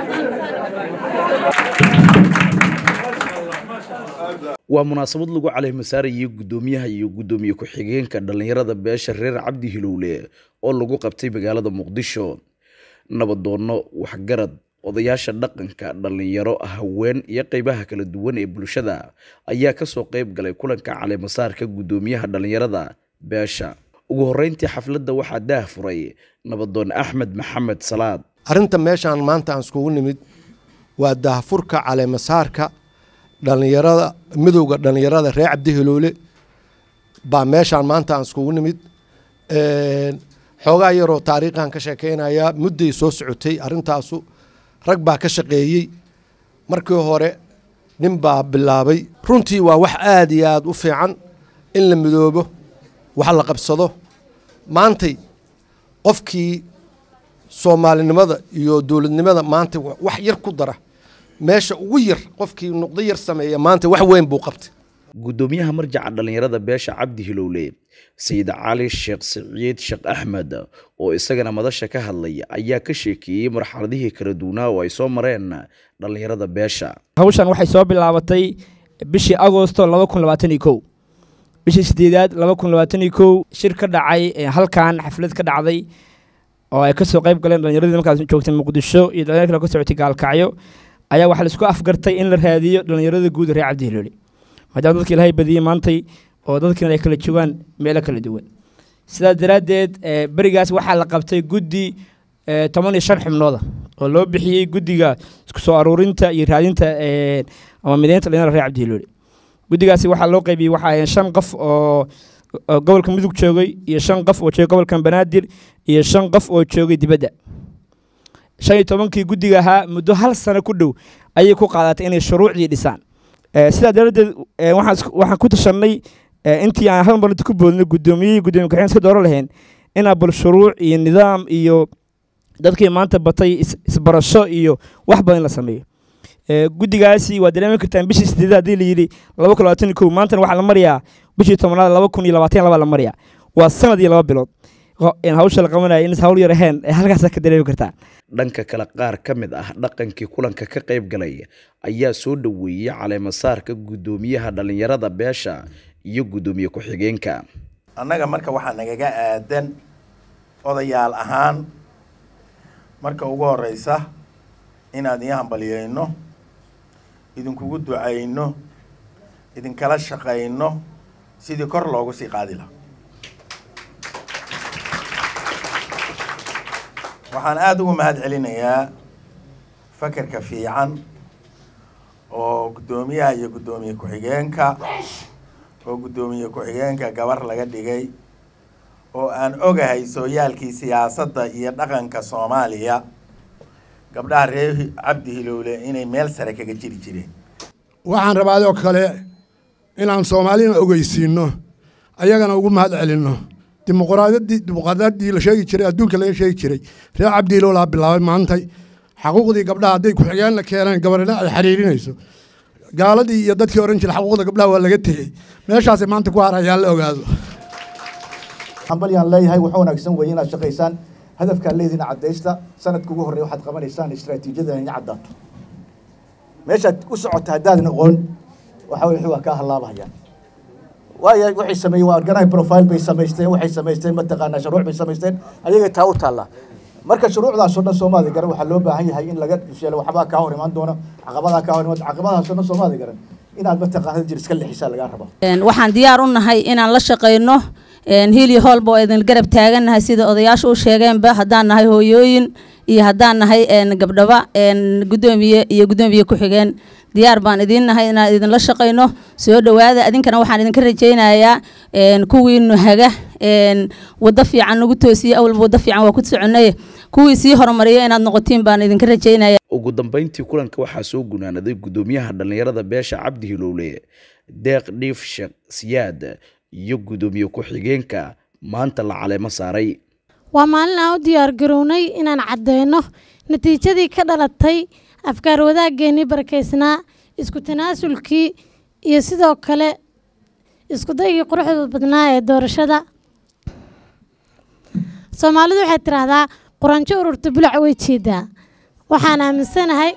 waa munaasabad lagu caleemasaarayay guddoomiyaha iyo guddoomiye ku-xigeenka dhallinyarada beesha reer cabdi hilowle oo lagu qabtay magaalada muqdisho nabadoonno waxgarad odayaasha dhaqanka dhallinyaro haween iyo qeybaha kala duwan ee bulshada ayaa kasoo qeyb galay kulanka caleemasaarka guddoomiyaha dhallinyarada beesha ugu horeyntii xafladda waxaa daah furay nabadoon axmed maxamed salaad arrinta meeshaan maanta aan iskugu nimid waa daahfurka caleemasaarka dhallinyarada midowda dhallinyarada reer cabdi hiloole baa meeshaan maanta aan iskugu nimid xoogaa yaroo taariikhan ka sheekeynaya mudday soo socotay arrintaasu rag baa ka shaqeeyey markii hore nin baa bilaabay runtii waa wax aada iyo aada u fiican in la midoobo wax la qabsado maantay qofkii soomaalinimada iyo dowladnimada maanta wax yar ku dara meesha ugu yar qofkii nuqdo yar sameeya maanta wax weyn buu qabtay guddoomiyaha marjaca dhallinyarada beesha cabdi hilowle sayid cali sheekh siciid sheekh axmed oo isagana madasha ka hadlay ayaa ka sheekeeyey marxaladihii kala duwanaa oo ay soo mareen dhallinyarada beesha hawshan waxay soo bilaabatay bishii agosto laba kun labaatan iyo kow bishii sideedaad laba kun labaatan iyo kow shir ka dhacay halkan xaflad ka dhacday oo ay kasoo qayb galeen dhallinyaradii markaas joogtay muqdisho iyo dhalinyar kale ka socotay gaalkacyo ayaa waxaa laisku afgartay in la raadiyo dhallinyarada guud reer cabdi hiloole maadaama dadka ilaahay badiyey maantay oo dadkiina ay kala joogaan meelo kala duwan sidaas daraaddeed berigaas waxaa la qabtay guddi toban iyo shan xubnooda oo loo bixiyey guddiga isku soo aruurinta iyo raadinta ama mideynta dhalinyarada reer cabdi hiloole guddigaasi waxaa loo qaybiyey waxaa ahayn shan qof oo gobolka mudug joogay iyo shan qof oo joogay gobolka banaadir iyo shan qof oo joogay dibadda shan iyo tobankii guddiga ahaa muddo hal sano ku dhow ayay ku qaadatay inay shuruucdii dhisaan sidaa daraaddeed waxaan ku tashanay intii aan hal marnta ku boodnay guddoomiye guddoomiye ku-xigeen iska dooran lahayn inaa bal shuruuc iyo nidaam iyo dadkii maanta batay isbarasho iyo wax badan la sameeyo guddigaasi waa dareemi kartaan bishii sideed haddii la yidhi laba kun labaatan iyo kow maantana waxaa la marayaa bishii tobnaad laba kun iyo labaatan laba la marayaa waa sanad iyo laba bilood hawsha la qabanaya in hawl yar ahayn halkaasa ka dareemi kartaa dhanka kale qaar ka mid ah dhaqankii kulanka ka qayb galay ayaa soo dhoweeyey caleemasaarka guddoomiyaha dhallinyarada beesha iyo guddoomiye ku-xigeenka annaga marka waxaa nagaga aadan odayaal ahaan marka ugu horeysa inaan idin hambaliyeyno idinkugu ducayno idinkala shaqayno sidii kor loogu sii qaadi laha waxaan aada ugu mahad celinayaa fakerka fiican oo guddoomiyaha iyo guddoomiye ku-xigeenka oo guddoomiye ku-xigeenka gabar laga dhigay oo aan ogahay sooyaalkii siyaasadda iyo dhaqanka soomaaliya gabdhaha reer cabdi hilowle inay meel sare kaga jiri jireen waxaan rabaa adoo kale inaan soomaalina ogeysiino ayagana ugu mahad celinno dimuqraadadii dimuqraadadii la sheegi jiray adduunka laga sheegi jiray reer cabdi hilowlaa bilaabay maantay xaquuqdii gabdhaha hadday ku-xigeenna keeneen gabarina ay xiriirinayso gaaladii iyo dadkii oran jiray xaquuqda gabdhaha waa laga tegey meeshaasay maanta ku harayaan la ogaado hambalyaan leeyahay waxa wanaagsan weeye inaad shaqaysaan hadafkaan leediina caddaysta sanadka ugu horreya waxaad qabanaysaan istraatiijiyada ina caddaato meeshaad u socota haddaadan aqoon waxa wixii waa kaa halaabahayaan waayo waxay sameeyeen waa organize profile bay samaysteen waxay samaysteen mataqaanaa shuruuc bay samaysteen ayagay taa u taallaa marka shuruucdaasoo dhan soomaali garan waxaa loo baahan yahay in laga sheelo waxbaa kaa hor imaan doona caqabadaa kaa hor imaan caqabadaasoo dhan soomaali garan inaad mataqaanada jir iska lexisaa lagaa rabaa waxaan diyaar u nahay inaan la shaqayno hiili hoolba oo idin garab taagannahay sida odayaashu u sheegeenba haddaan nahay hooyooyin iyo haddaan nahay gabdhaba guddoomiye iyo guddoomiye ku-xigeen diyaar baan idiin nahay inaan idinla shaqayno soo dhowaada idinkana waxaan idinka rajaynayaa kuwiinu haga waddo fiican nagu toosiye awalba waddo fiican waa ku soconay kuwii sii horumariya inaad noqotiin baan idinka rajaynaya ugu dambeyntii kulanka waxaa soo gunaanaday guddoomiyaha dhallinyarada beesha cabdi hilowle deeq dhiif sheekh siyaad iyo guddoomiye ku-xigeenka maanta la caleemo saaray waa maalin aan u diyaar garownay inaan caddeyno natiijadii ka dhalatay afkaar wadaaggeennii barakaysnaa isku tanaasulkii iyo sidoo kale isku daygii quruxda badnaa ee doorashada soomaalidu waxay tidhaahdaa quranjo ururta bulac way jeedaa waxaan aaminsanahay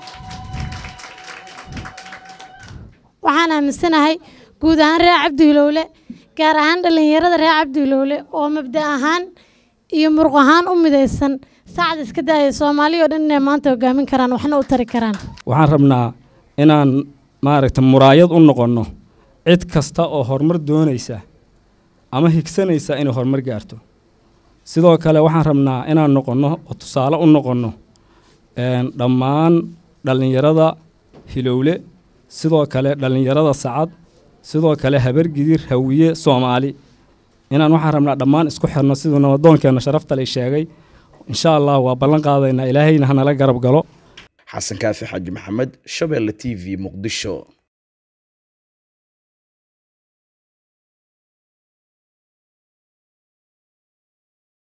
waxaan aaminsanahay guud ahaan reer cabdihilowle gaar ahaan dhallinyarada reer cabdihilowle oo mabda ahaan iyo muruq ahaan u midaysan saacad iska daaya soomaaliya oo dhan inay maanta hogaamin karaan waxna u tari karaan waxaan rabnaa inaan maaragta muraayad u noqonno cid kasta oo horumar doonaysa ama higsanaysa inay horumar gaarto sidoo kale waxaan rabnaa inaan noqonno oo tusaale u noqonno dhammaan dhallinyarada hilowle sidoo kale dhallinyarada sacad sidoo kale habargidir hawiye soomaali inaan waxaan rabnaa dhammaan isku xirno siduu nabadoonkeenna sharafta lay sheegay insha allah waa ballan qaadaynaa ilaahayna hanala garab galo xasan kaafi xaaji maxamed shabeelle t v muqdisho